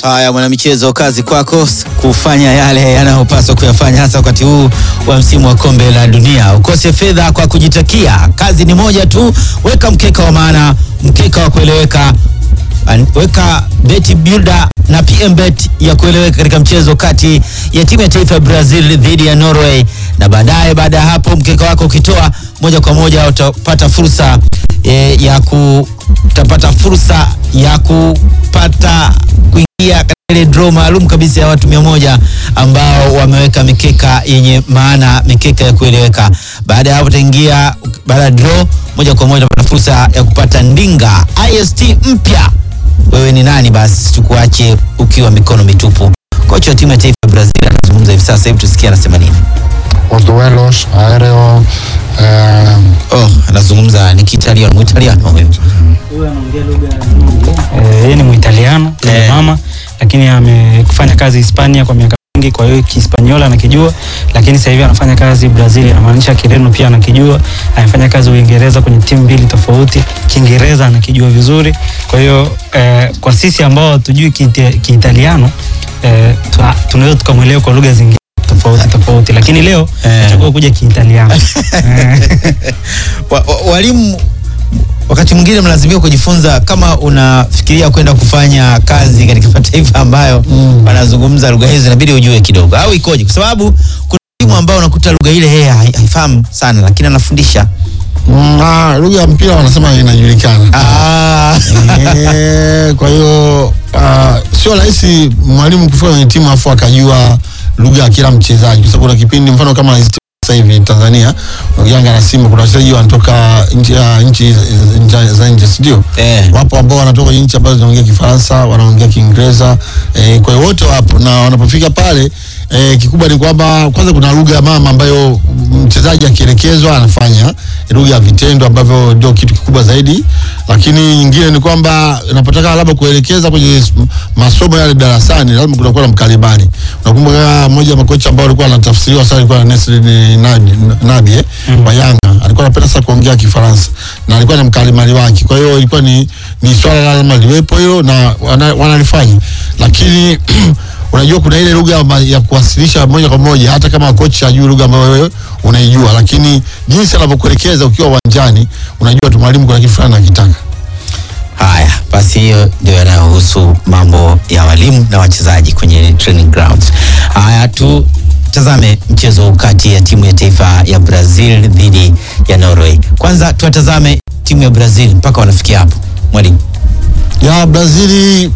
Haya, mwanamichezo, kazi kwako kufanya yale yanayopaswa kuyafanya, hasa wakati huu wa msimu wa kombe la dunia. Ukose fedha kwa kujitakia, kazi ni moja tu, weka mkeka wa maana, mkeka wa kueleweka. An- Weka beti builder na PM bet ya kueleweka katika mchezo kati ya timu ya taifa ya Brazil dhidi ya Norway, na baadaye, baada ya hapo, mkeka wako ukitoa moja kwa moja utapata fursa e, ya ku utapata fursa ya kupata kuingia katika ile draw maalum kabisa ya watu mia moja ambao wameweka mikeka yenye maana, mikeka ya kueleweka. Baada ya hapo utaingia, baada ya draw moja kwa moja utapata fursa ya kupata ndinga ist mpya. Wewe ni nani? Basi tukuache ukiwa mikono mitupu. Kocha wa timu ya taifa ya Brazil anazungumza hivi sasa, hebu tusikie anasema nini. Os duelos aéreo eh, Oh, anazungumza ni Kiitaliano, Muitaliano huyo. Eh, yeye ni Muitaliano Eh. eh, mama lakini amefanya kazi Hispania kwa miaka mingi, kwa hiyo Kihispaniola anakijua, lakini sasa hivi anafanya kazi Brazil, anamaanisha Kireno pia anakijua. Amefanya kazi Uingereza kwenye timu mbili tofauti, Kiingereza anakijua vizuri. Kwa hiyo eh, kwa sisi ambao hatujui Kiita- Kiitaliano eh, tu- tunaweza tukamwelewa kwa lugha zingine tofauti tofauti, lakini leo Eh. nachagua kuja Kiitaliano eh. wa, wa, walimu wakati mwingine mnalazimika kujifunza kama unafikiria kwenda kufanya kazi katika mataifa ambayo wanazungumza lugha hizo inabidi ujue kidogo au ikoje kwa sababu kuna walimu ambao unakuta lugha ile yeye hai- haifahamu sana lakini anafundisha mm, na lugha ya mpira wanasema inajulikana. ah. Eh, kwa hiyo ah, sio rahisi mwalimu kufika kwenye timu afu akajua lugha ya kila mchezaji, kwa sababu kuna kipindi mfano kama hizi timu sasa hivi Tanzania Yanga na Simba kuna wachezaji wanatoka nchi ya nchi nchi za nje, si ndio? Eh. Wapo ambao wanatoka kwenye nchi ambazo zinaongea Kifaransa, wanaongea Kiingereza, eh, kwa hiyo wote wapo na wanapofika pale eh, kikubwa ni kwamba kwanza kuna lugha ya mama ambayo mchezaji akielekezwa anafanya lugha ya vitendo ambavyo ndio kitu kikubwa zaidi, lakini nyingine ni kwamba unapotaka labda kuelekeza kwenye s- masomo yale darasani, lazima kunakuwa na mkalimani. Unakumbuka mmoja wa makocha ambao alikuwa anatafsiriwa sana alikuwa Nesri Nabi, Nabi eh, wa Yanga alikuwa anapenda sana kuongea Kifaransa na alikuwa na mkalimani wake, kwa hiyo ilikuwa ni, ni swala lazima liwepo hilo na wana- wanalifanya, lakini unajua kuna ile lugha ya ma- ya kuwasilisha moja kwa moja, hata kama kocha hajui lugha ambayo wewe unaijua, lakini jinsi anavyokuelekeza ukiwa uwanjani, unajua tu mwalimu kuna kitu fulani anakitaka. haya basi hiyo ndio yanayohusu mambo ya walimu na wachezaji kwenye training grounds haya tu tazame mchezo kati ya timu ya taifa ya brazil dhidi ya norway kwanza tuwatazame timu ya brazil mpaka wanafikia hapo mwalimu ya Brazili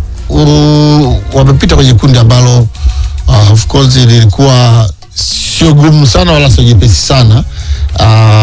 uh, wamepita kwenye kundi ambalo uh, of course lilikuwa sio gumu sana wala sio jepesi sana uh,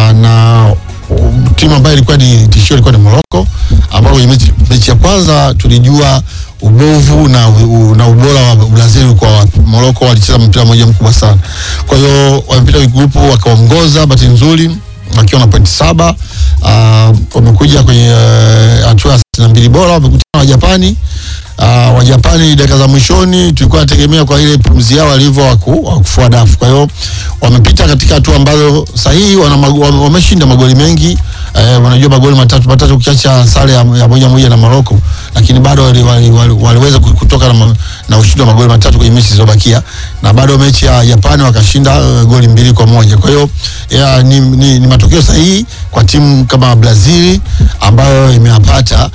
na um, timu ambayo ilikuwa ni tishio ilikuwa ni Morocco ambao kwenye mechi, mechi ya kwanza tulijua ubovu na, u, na ubora wa Brazil kwa wapi. Morocco walicheza mpira mmoja mkubwa sana, kwa hiyo wamepita kwenye grupu wakaongoza, bahati nzuri wakiwa na pointi saba. Uh, wamekuja kwenye uh, hatua ya sitini na mbili bora, wamekutana na Wajapani. Uh, Wajapani dakika za mwishoni tulikuwa nategemea kwa ile pumzi yao walivyo waku, wakufua dafu. Kwa hiyo wamepita katika hatua ambazo sahihi, wana mago- wame- wameshinda magoli mengi eh, wanajua magoli matatu matatu ukiacha sare ya, ya moja moja na Morocco, lakini bado wali, wali, wali, waliweza ku- kutoka na, ma- na ushindi wa magoli matatu kwenye mechi zilizobakia, na bado mechi ya Japani wakashinda uh, goli mbili kwa moja. Kwa hiyo ya, ni, ni, ni matokeo sahihi kwa timu kama Brazil ambayo imeyapata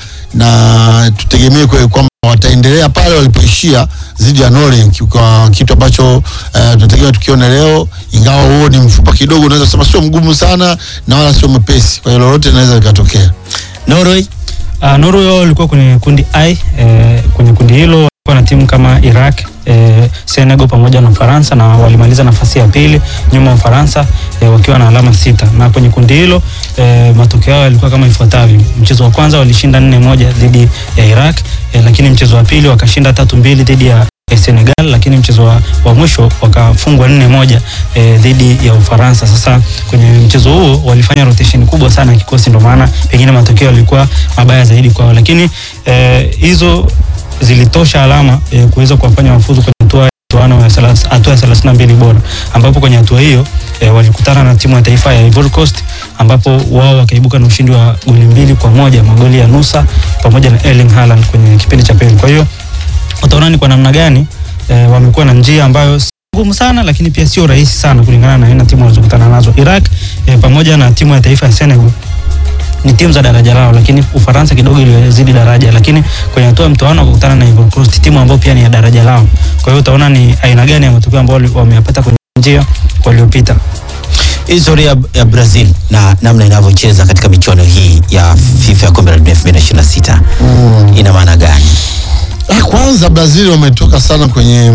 na tutegemee kwe- kwamba wataendelea pale walipoishia dhidi ya Norway ki- kwa kitu ambacho eh, tunategemea tukione leo, ingawa huo ni mfupa kidogo, unaweza kusema sio mgumu sana na wala sio mwepesi, kwa hiyo lolote linaweza likatokea. norway Uh, Norway wao walikuwa kwenye kundi I eh, kwenye kundi hilo walikuwa na timu kama Iraq eh, Senegal pamoja na Ufaransa na walimaliza nafasi ya pili nyuma ya Ufaransa eh, wakiwa na alama sita, na kwenye kundi hilo eh, matokeo yao yalikuwa kama ifuatavyo: mchezo wa kwanza walishinda nne moja dhidi ya Iraq eh, lakini mchezo wa pili wakashinda tatu mbili dhidi ya eh, Senegal, lakini mchezo wa, wa mwisho wakafungwa nne moja eh, dhidi ya Ufaransa. Sasa kwenye mchezo huo walifanya rotation kubwa sana ya kikosi, ndio maana pengine matokeo yalikuwa mabaya zaidi kwao, lakini eh, hizo zilitosha alama eh, kuweza kuwafanya wafuzu kwenye hatua ya mtoano ya salas- hatua ya thelathini na mbili bora ambapo kwenye hatua hiyo eh, walikutana na timu ya taifa ya Ivory Coast ambapo wao wakaibuka na ushindi wa goli mbili kwa moja magoli ya Nusa pamoja na Erling Haaland kwenye kipindi cha pili. Kwa hiyo utaona utaona ni kwa namna gani eh, wamekuwa na njia ambayo si ngumu sana lakini pia sio rahisi sana kulingana na aina timu wanazokutana nazo. Iraq eh, pamoja na timu ya taifa ya Senegal ni timu za daraja lao, lakini Ufaransa kidogo ilizidi daraja, lakini kwenye hatua ya mtoano wakakutana na Ivory Coast, timu ambayo pia ni ya daraja lao. Kwa hiyo utaona ni aina gani ya matokeo ambayo wali- wameyapata kwenye njia waliopita. historia ya Brazil na namna inavyocheza katika michuano hii ya FIFA ya kombe la dunia 2026 ina maana gani? Ah, kwanza Brazil wametoka sana kwenye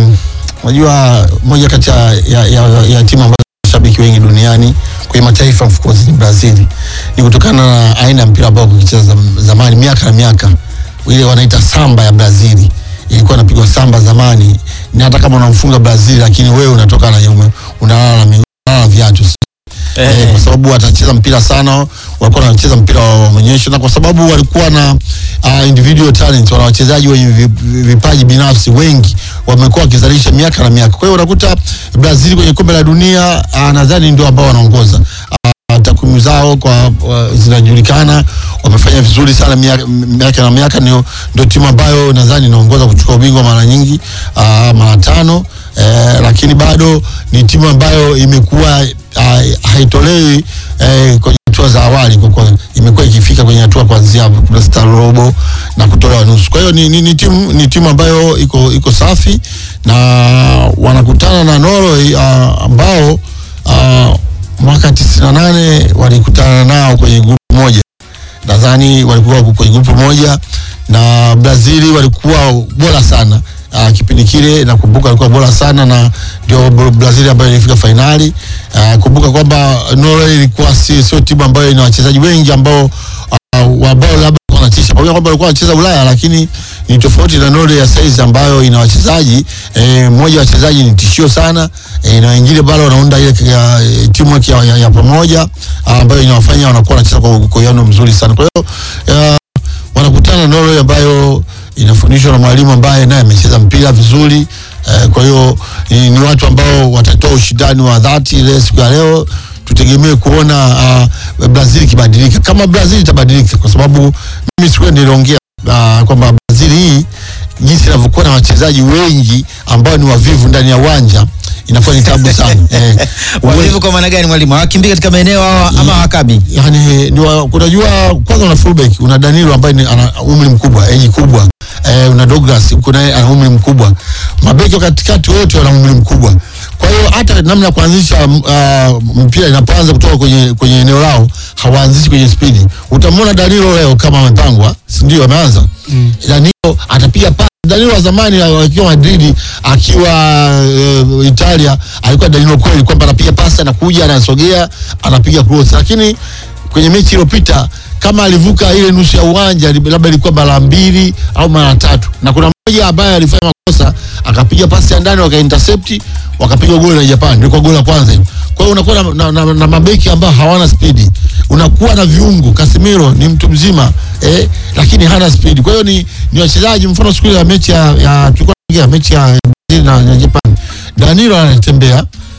unajua moja kati ya, ya, ya, ya timu ambazo mashabiki wengi duniani kwenye mataifa of course ni Brazil. Ni kutokana na aina ya mpira ambao ukicheza zam- zamani miaka na miaka ile wanaita samba ya Brazil ilikuwa inapigwa samba zamani, ni hata kama unamfunga Brazil lakini wewe unatoka na ume- unalala na miguu unalala na viatu eh, kwa sababu watacheza mpira sana, walikuwa wanacheza mpira wa maonyesho, na kwa sababu walikuwa na uh, individual talent, wana wachezaji wenye vi- vi- vipaji binafsi wengi wamekuwa wakizalisha miaka na miaka. Kwa hiyo unakuta Brazil kwenye kombe la dunia uh, nadhani ndio ambao wanaongoza uh, takwimu zao kwa uh, zinajulikana, wamefanya vizuri sana miaka, miaka na miaka, ndio ndio timu ambayo nadhani inaongoza kuchukua ubingwa mara nyingi uh, mara tano eh, lakini bado ni timu ambayo imekuwa uh, haitolewi eh, kwenye hatua za awali kwa kuwa imekuwa ikifika kwenye hatua kuanzia star robo na kutolewa nusu. Kwa hiyo ni, ni, ni timu ni timu ambayo iko iko safi na wanakutana na Norway uh, ambao uh, mwaka 98 walikutana nao kwenye grupu moja nadhani walikuwa kwenye grupu moja na Brazili walikuwa bora sana uh, kipindi kile nakumbuka walikuwa bora sana na ndio Brazil ambayo ilifika fainali. Uh, kumbuka kwamba Norway ilikuwa si sio timu ambayo ina wachezaji wengi ambao uh, ambao labda wanatisha pamoja kwamba walikuwa wanacheza Ulaya, lakini ni tofauti na Norway ya saizi ambayo ina wachezaji eh, mmoja wa wachezaji ni tishio sana eh, na wengine bado wanaunda ile ya, timu ya, ya, ya pamoja ah, ambayo inawafanya wanakuwa wanacheza kwa kwa uwiano mzuri sana. Kwa hiyo uh, wanakutana na Norway ambayo inafundishwa na mwalimu ambaye naye amecheza mpira vizuri. Eh, kwa hiyo ni, ni watu ambao watatoa ushindani wa dhati ile siku ya leo. Tutegemee kuona uh, Brazil ikibadilika, kama Brazil itabadilika, kwa sababu mimi siku ile niliongea uh, kwamba Brazil hii jinsi inavyokuwa na wachezaji wengi ambao ni wavivu ndani ya uwanja inakuwa ni tabu sana eh, Wavivu kwa maana gani mwalimu? Hawakimbii katika maeneo hawa ama hawakabi? yani ni wa- unajua kwanza una fullback una Danilo ambaye ni- ana umri mkubwa eji kubwa eh, una Douglas kuna yeye ana umri mkubwa mabeki wa katikati wote wana umri mkubwa kwa hiyo hata namna ya kuanzisha uh, mpira inapoanza kutoka kwenye kwenye eneo lao hawaanzishi kwenye spidi utamwona Danilo leo kama amepangwa si ndio ameanza Mm. Danilo atapiga pasi. Danilo wa zamani akiwa Madrid akiwa uh, Italia alikuwa Danilo kweli kwamba anapiga pasi, anakuja, anasogea, anapiga cross, lakini kwenye mechi iliyopita kama alivuka ile nusu ya uwanja li- labda ilikuwa mara mbili au mara tatu, na kuna mmoja ambaye alifanya makosa akapiga pasi ya ndani waka intercept wakapiga goli la Japan, ndio kwa goli la kwanza hilo. Kwa hiyo unakuwa na, na, na, na mabeki ambao hawana spidi, unakuwa na viungo. Casemiro ni mtu mzima eh, lakini hana spidi. Kwa hiyo ni, ni wachezaji, mfano siku ile ya mechi ya, ya tulikuwa tunaongea mechi ya Brazil na, na Japan, Danilo anatembea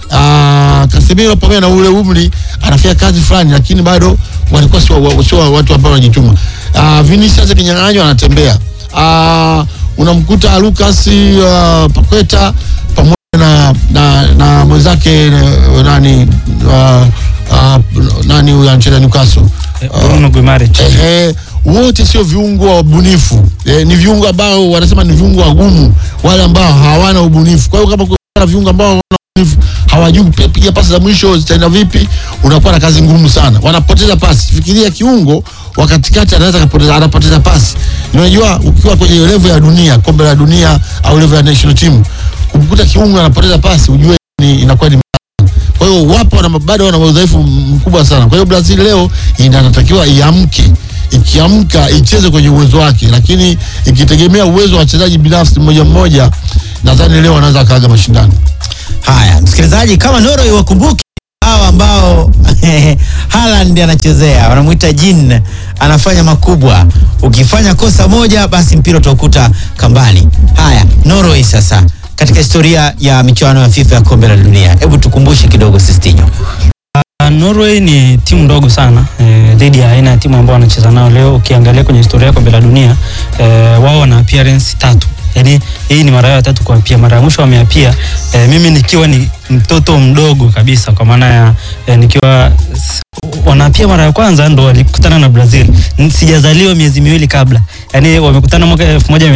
Ah, Casemiro pamoja na ule umri anafanya kazi fulani, lakini bado walikuwa sio wa- sio watu ambao wanajituma. Ah, Vinicius kinyang'anywa anatembea. Ah, unamkuta Lucas uh, Paqueta pamoja na na, na mwenzake eh, nani uh, uh, nani huyu anacheza Newcastle Eh, Bruno Guimaraes. Ehe, wote sio viungo wabunifu eh, ni viungo ambao wanasema ni viungo wagumu, wale ambao hawana ubunifu. Kwa hiyo kama kuna viungo ambao hawana ubunifu, hawajui kupiga pasi za mwisho zitaenda vipi, unakuwa na kazi ngumu sana, wanapoteza pasi. Fikiria kiungo wa katikati anaweza kapoteza, anapoteza pasi. Unajua, ukiwa kwenye level ya dunia, kombe la dunia au level ya national team, kumkuta kiungo anapoteza pasi, ujue ni inakuwa ni kwa hiyo wapo wana, bado wana udhaifu mkubwa sana. Kwa hiyo Brazil leo inatakiwa iamke, ikiamka icheze kwenye uwezo wake, lakini ikitegemea uwezo wa wachezaji binafsi mmoja mmoja, nadhani leo wanaweza kaaga mashindano. Haya, msikilizaji, kama Norway wakumbuke hawa ambao Haaland anachezea, wanamuita Jin, anafanya makubwa. Ukifanya kosa moja, basi mpira utaukuta kambani. Haya, Norway sasa katika historia ya michuano ya FIFA ya kombe la dunia, hebu tukumbushe kidogo Sistinyo. Uh, Norway ni timu ndogo sana eh, dhidi ya aina ya timu ambao wanacheza nao leo. Ukiangalia kwenye historia ya kombe la dunia eh, wao wana appearance tatu, yaani hii ni mara yao ya tatu kuapia. Mara ya mwisho wameapia eh, mimi nikiwa ni mtoto mdogo kabisa, kwa maana ya eh, nikiwa s- wanaapia mara ya kwanza ndo walikutana na Brazil. N- Sijazaliwa miezi miwili kabla, yaani wamekutana mwaka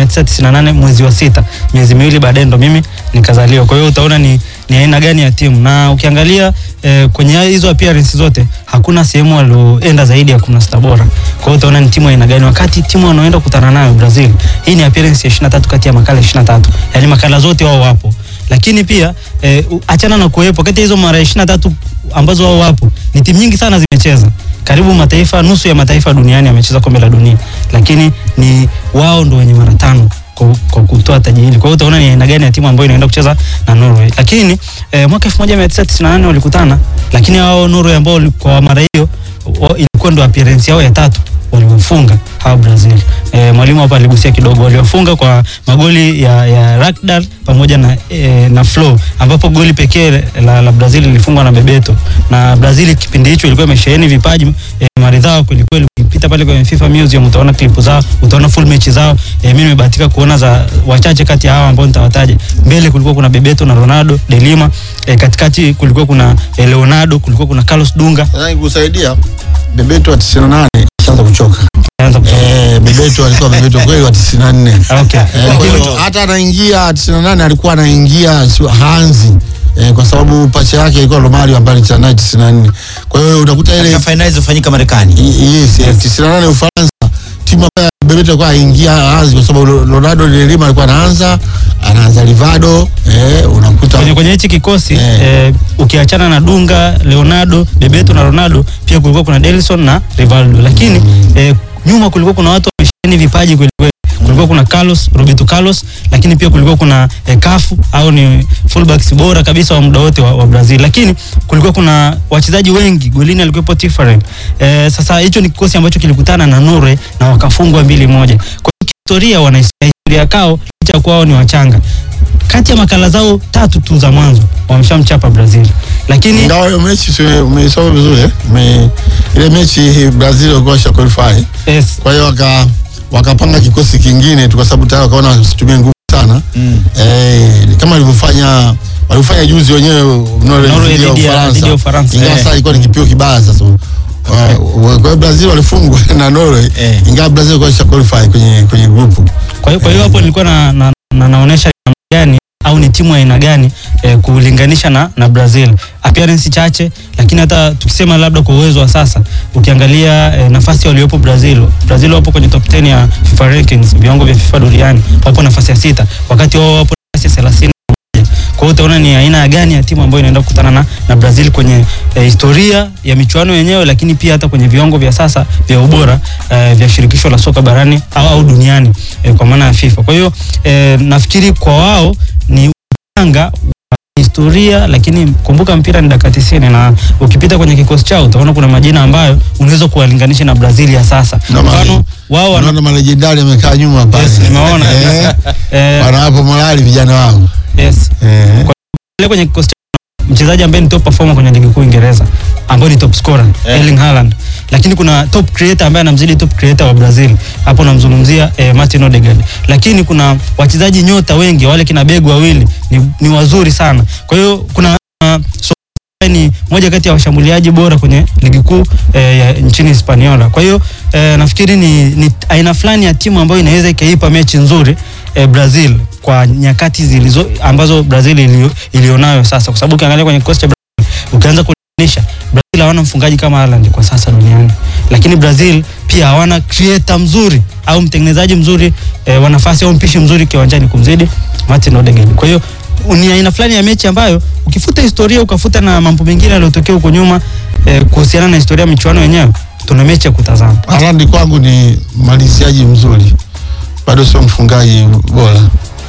1998 mwezi wa sita, miezi miwili baadaye ndo mimi nikazaliwa. Kwa hiyo utaona ni, ni aina gani ya timu, na ukiangalia eh, kwenye hizo appearance zote hakuna sehemu walioenda zaidi ya kumi sita bora. Kwa hiyo utaona ni timu aina gani, wakati timu wanaoenda kukutana nayo Brazil, hii ni appearance ya 23 kati ya makala 23, yaani makala zote wao wapo lakini pia eh, u- achana na kuwepo kati ya hizo mara 23 ambazo wao wapo, ni timu nyingi sana zimecheza karibu mataifa nusu ya mataifa duniani yamecheza kombe la dunia, lakini ni wao ndo wenye mara tano kwa, kwa kutoa taji hili. Kwa hiyo utaona ni aina gani ya timu ambayo inaenda kucheza na Norway. Lakini eh, mwaka 1998 walikutana, lakini hao Norway ambao wali- kwa mara hiyo wa- ilikuwa ndo appearance yao ya tatu waliwafunga hawa Brazil. E, mwalimu hapa aligusia kidogo, waliwafunga kwa magoli ya, ya Rakdal pamoja na, e, na Flo ambapo goli pekee la, la Brazil lilifungwa na Bebeto na Brazil kipindi hicho ilikuwa imesheheni vipaji e, maridhawa kweli kweli. Ukipita pale kwenye FIFA Museum utaona klipu zao, utaona full mechi zao. E, mimi nimebahatika kuona za wachache kati ya hawa ambao nitawataja. Mbele kulikuwa kuna Bebeto na Ronaldo de Lima, e, katikati kulikuwa kuna e, Leonardo, kulikuwa kuna Carlos Dunga. Nadhani kusaidia Bebeto wa 98 ashaanza kuchoka. Anza kutoka. Eh, Bebeto alikuwa Bebeto kweli wa 94. Okay. Eh, kwa Lakini- hiyo hata anaingia 98 alikuwa anaingia sio hanzi eh, kwa sababu pacha yake ilikuwa Romario ambaye alicheza naye 94. Kwa hiyo utakuta ile katika fainali zilizofanyika Marekani. I- yes, yes. 98 Ufaransa timu ambayo Bebeto alikuwa aingia hanzi kwa sababu Ronaldo de Lima alikuwa anaanza anaanza Rivado eh, unakuta kwenye kwenye hichi kikosi Eh. eh, ukiachana na Dunga, Leonardo, Bebeto na Ronaldo, pia kulikuwa kuna Delson na Rivaldo, lakini eh, nyuma kulikuwa kuna watu wamesheni vipaji kweli kweli. Kulikuwa kuna Carlos, Roberto Carlos, lakini pia kulikuwa kuna eh, Cafu au ni fullbacks bora kabisa wa muda wote wa, wa Brazil, lakini kulikuwa kuna wachezaji wengi, golini alikuwepo Tifarel. Eh, sasa hicho ni kikosi ambacho kilikutana na Norway na wakafungwa mbili moja. Kwa hiyo kihistoria wana historia kao licha ya kuwa wao ni wachanga kati ya makala zao tatu tu za mwanzo wameshamchapa Brazil, lakini ingawa hiyo mechi si umeisoma vizuri eh? Ume, ile mechi Brazil walikuwa washa qualify yes, kwa hiyo waka wakapanga kikosi kingine tu kwa sababu tayari wakaona wasitumie nguvu sana Mm. eh, kama walivyofanya walivyofanya juzi wenyewe Norway Norway dhidi ya dhidi ya- dhidi ya Ufaransa, ingawa eh. sasa ilikuwa ni kipio kibaya sasa Wa- wa- kwa hiyo Brazil walifungwa na Norway Eh. ingawa Brazil walikuwa washa qualify kwenye kwenye grupu kwa hiyo kwa hiyo hapo nilikuwa na, na, na naonesha namna gani au ni timu aina gani eh, kulinganisha na, na Brazil appearance chache, lakini hata tukisema labda kwa uwezo wa sasa ukiangalia eh, nafasi waliopo Brazil, Brazil wapo kwenye top 10 ya FIFA rankings, viwango vya FIFA duniani, wapo nafasi ya sita, wakati wao wapo nafasi ya 30 kwa hiyo utaona ni aina gani ya timu ambayo inaenda kukutana na, na Brazil kwenye eh, historia ya michuano yenyewe, lakini pia hata kwenye viwango vya sasa vya ubora eh, vya shirikisho la soka barani au, au duniani eh, kwa maana ya FIFA. Kwa hiyo eh, nafikiri kwa wao ni uchanga wa historia, lakini kumbuka mpira ni dakika 90 na ukipita kwenye kikosi chao utaona kuna majina ambayo unaweza kuwalinganisha na Brazil ya sasa. Na Mfano mali- wao wana Unaona malejendari amekaa nyuma pale. Yes, nimeona. Eh, eh, wanawapo morali vijana wao. yes Eh. Pale kwenye kikosi cha mchezaji ambaye ni top performer kwenye ligi kuu Uingereza ambaye ni top scorer Eh. Erling Haaland, lakini kuna top creator ambaye anamzidi top creator wa Brazil, hapo namzungumzia eh, Martin Odegaard, lakini kuna wachezaji nyota wengi wale kina Begu wawili ni, ni wazuri sana. Kwa hiyo kuna uh, so, ni moja kati ya washambuliaji bora kwenye ligi kuu eh, ya nchini Hispaniola. Kwa hiyo eh, nafikiri ni, ni aina fulani ya timu ambayo inaweza ikaipa mechi nzuri eh, Brazil kwa nyakati zilizo ambazo Brazil ilio- ilionayo sasa, kwa sababu ukiangalia kwenye kikosi cha Brazil ukianza kulinganisha Brazil hawana mfungaji kama Haaland kwa sasa duniani, lakini Brazil pia hawana creator mzuri au mtengenezaji mzuri eh, wa nafasi au mpishi mzuri kiwanjani kumzidi Martin Odegaard. Kwa hiyo ni aina fulani ya mechi ambayo ukifuta historia ukafuta na mambo mengine yaliyotokea huko nyuma eh, kuhusiana na historia ya michuano yenyewe, tuna mechi ya kutazama. Haaland kwangu ni maliziaji mzuri, bado sio mfungaji bora.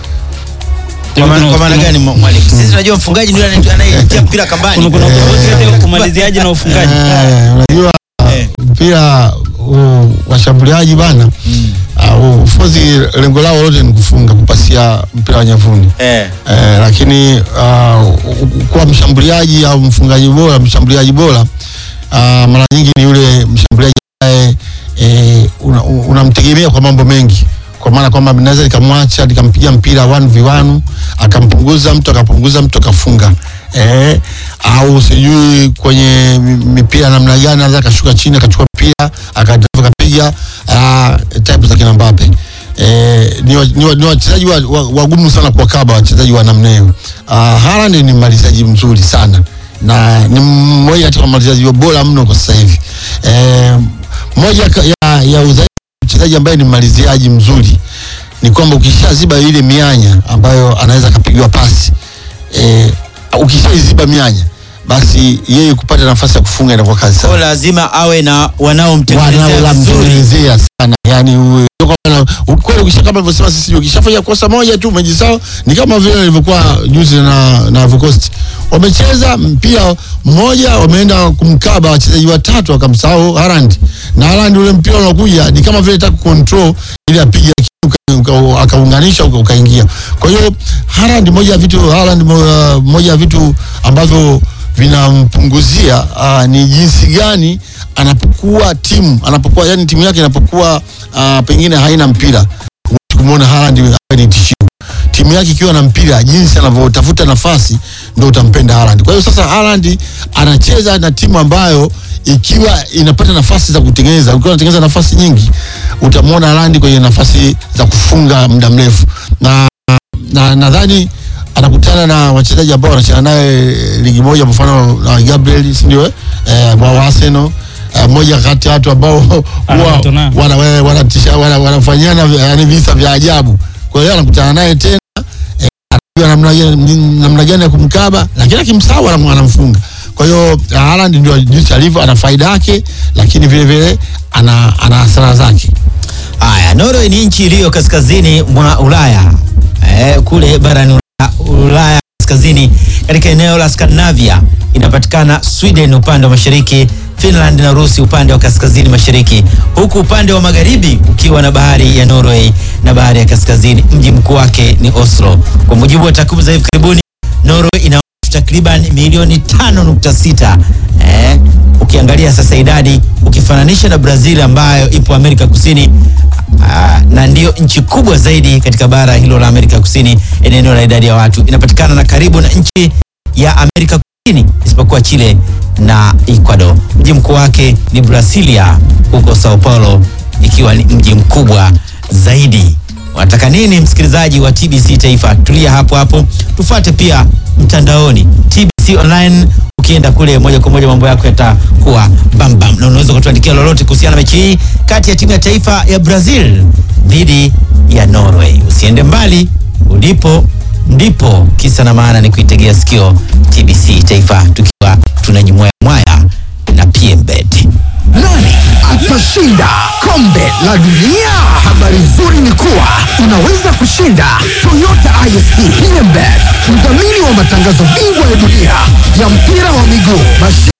Kwa maana kwa maana gani mwa- mwalimu? Sisi tunajua mfungaji ndio anaye- anayetia mpira kambani. Kuna kuna tofauti kati ya umaliziaji na ufungaji. Eh, unajua Eh. mpira huu washambuliaji bana Mm. uh, fozi lengo lao lote ni kufunga kupasia mpira wa nyavuni Eh. eh, lakini uh, kuwa mshambuliaji au mfungaji bora mshambuliaji bora uh, mara nyingi ni yule mshambuliaji ambaye eh, unamtegemea una unamtegemea kwa mambo mengi kwa maana kwamba naweza nikamwacha nikampiga mpira 1v1 akampunguza mtu akapunguza mtu akafunga eh, au sijui kwenye mi- mipira namna gani anaweza akashuka chini akachukua mpira akadrive akapiga ah, type za kina Mbappe eh, ni wa- ni wa- ni wachezaji wa- wa- wagumu sana kuwakaba wachezaji wa namna hiyo. Uh, Haaland ni mmalizaji mzuri sana na ni mmoja kati ya wamalizaji bora mno kwa sasa hivi. Eh, moja ka- ya, ya udhaifu wa mchezaji ambaye ni mmaliziaji mzuri ni kwamba ukishaziba ile mianya ambayo anaweza akapigiwa pasi eh, ukishaiziba mianya basi yeye kupata nafasi ya kufunga inakuwa kazi sana Kwa lazima awe na wanaomtengenezea vizuri. wanaolamtengenezea sana yani uwe- kama- ukweli ukisha kama alivyosema sisi ukishafanya kosa moja tu umejisahau ni kama vile ilivyokuwa juzi na na Ivory Coast wamecheza mpira mmoja wameenda kumkaba wachezaji watatu wakamsahau Haaland na Haaland ule mpira unakuja ni kama vile taka control ili apige uka- uka- akaunganisha uka- ukaingia kwa hiyo Haaland moja ya vitu Haaland mo- moja ya vitu ambavyo vinampunguzia uh, ni jinsi gani anapokuwa timu anapokuwa yani timu yake inapokuwa uh, pengine haina mpira huwezi kumwona Haaland awe ni tishio timu yake ikiwa na mpira jinsi anavyotafuta nafasi ndio utampenda Haaland kwa hiyo sasa Haaland anacheza na timu ambayo ikiwa inapata nafasi za kutengeneza ukiwa unatengeneza nafasi nyingi utamwona Haaland kwenye nafasi za kufunga muda mrefu na na nadhani anakutana na wachezaji ambao wanacheza naye ligi moja, kwa mfano na Gabriel, si ndio? Eh, wa Arsenal eh, moja kati ya watu ambao huwa Anakutana. wana- wana- wanatisha- wana- wanafanyana vya- yani visa vya ajabu. Kwa hiyo anakutana naye tena eh, anajua namna gani- namna gani ya kumkaba, lakini akimsahau anam- anamfunga. Kwa hiyo Haaland ndio jinsi alivyo, ana faida yake, lakini vile vile ana ana hasara zake. Haya, Norway ni nchi iliyo kaskazini mwa Ulaya eh, kule barani Ulaya, Ulaya kaskazini katika eneo la Scandinavia. Inapatikana Sweden upande wa mashariki, Finland na Urusi upande wa kaskazini mashariki, huku upande wa magharibi ukiwa na bahari ya Norway na bahari ya kaskazini. Mji mkuu wake ni Oslo. Kwa mujibu wa takwimu za hivi karibuni, Norway ina watu takriban milioni 5.6 eh, ukiangalia sasa idadi ukifananisha na Brazil ambayo ipo Amerika Kusini aa, na ndiyo nchi kubwa zaidi katika bara hilo la Amerika Kusini, eneo la idadi ya watu inapatikana na karibu na nchi ya Amerika Kusini isipokuwa Chile na Ecuador. Mji mkuu wake ni Brasilia huko Sao Paulo, ikiwa ni mji mkubwa zaidi. Unataka nini msikilizaji wa TBC Taifa? Tulia hapo hapo, tufuate pia mtandaoni TBC Online. Ukienda kule moja kwa moja mambo yako yatakuwa bambam, na unaweza kutuandikia lolote kuhusiana na mechi hii kati ya timu ya taifa ya Brazil dhidi ya Norway. Usiende mbali, ulipo ndipo kisa na maana ni kuitegea sikio TBC Taifa, tukiwa tunajimwaya mwaya na PMBet. Nani atashinda kombe la dunia? Habari nzuri ni kuwa unaweza kushinda Toyota ISP PMBet, mdhamini wa matangazo bingwa ya dunia ya mpira wa miguu.